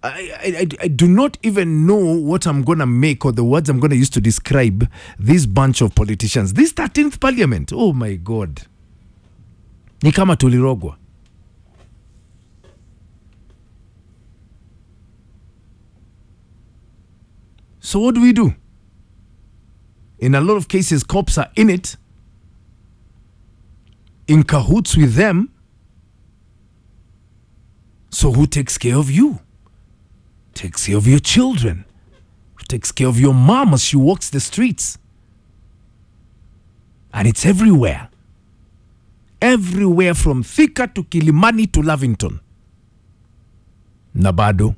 I, I, I do not even know what I'm going to make or the words I'm going to use to describe this bunch of politicians. This 13th parliament, oh my God. Ni kama tulirogwa. So what do we do? In a lot of cases, cops are in it, in cahoots with them. So who takes care of you? Takes care of your children. Who takes care of your mom as she walks the streets? And it's everywhere. Everywhere from Thika to Kilimani to Lavington. Nabado.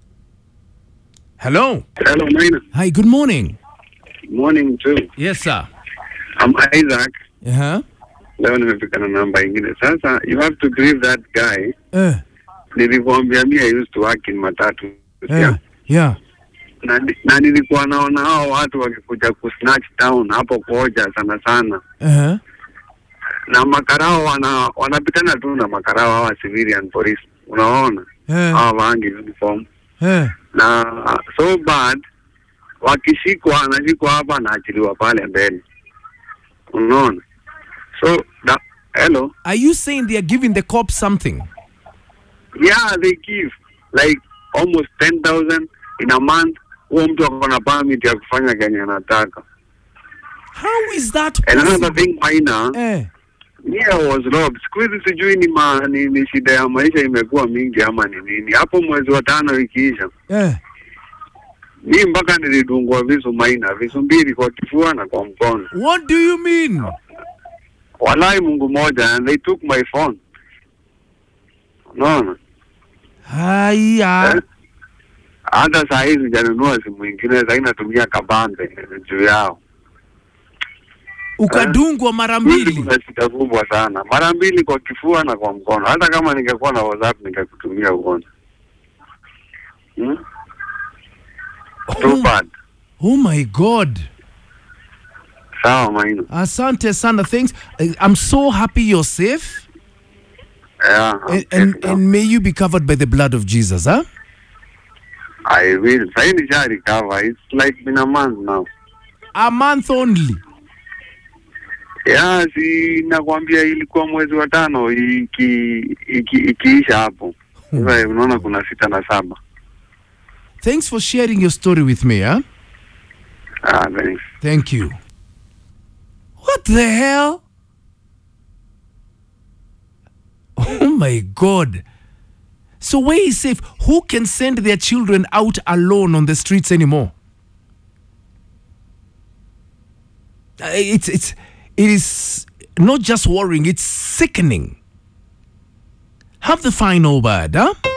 Hello. Hello, Maina. Hi, good morning. Morning too. Yes, sir. I'm Isaac. Uh-huh. Leo nimefika na namba ingine. Sasa you have to grieve that guy. Uh, Nilikuambia mi I used to work in matatu. yeah. Yeah. Na, na nilikuwa naona hao watu wakikuja kusnatch town hapo Koja sana sana, Uh-huh. na makarao wana wanapitana tu na makarao hawa civilian police, unaona Uh, hawa waangi uniform uh, na so bad, wakishikwa anashikwa hapa anaachiliwa pale mbele, unaona so da, hello are you saying they are giving the cops something? yeah they give like almost 10000 in a month huo mtu ako na permit ya kufanya kenye anataka How is that and another possible? thing maina Eh, yeah was robbed siku hizi sijui ni, ma, ni, ni shida ya maisha imekuwa mingi ama ni nini hapo mwezi wa tano ikiisha eh. mi mpaka nilidungwa visu maina visu mbili kwa kifua na kwa mkono What do you mean? walai mungu moja and they took my phone unaona Haya. Eh? hata saa hii sijanunua simu ingine sahii natumia kabambe juu yao Ukadungwa mara Hizi mbili. kuna shida kubwa sana mara mbili kwa kifua na kwa mkono hata kama ningekuwa na whatsapp ningekutumia uone hmm? Too Oh, bad. oh my God. sawa maina Asante sana. Thanks. I- I'm so happy you're safe. yeah, I'm And, and, safe now. and may you be covered by the blood of Jesus, huh? I will sahii nisha recover it's like been a month now A month only. yeah, si nakwambia ilikuwa mwezi wa tano iki, iki, ikiisha hapo sasa unaona kuna sita na saba Thanks for sharing your story with me, huh? ah, thanks. Thank you. What the hell? Oh my God. So where is safe? Who can send their children out alone on the streets anymore? Uh, It's it's it is not just worrying, it's sickening. Have the final word, huh?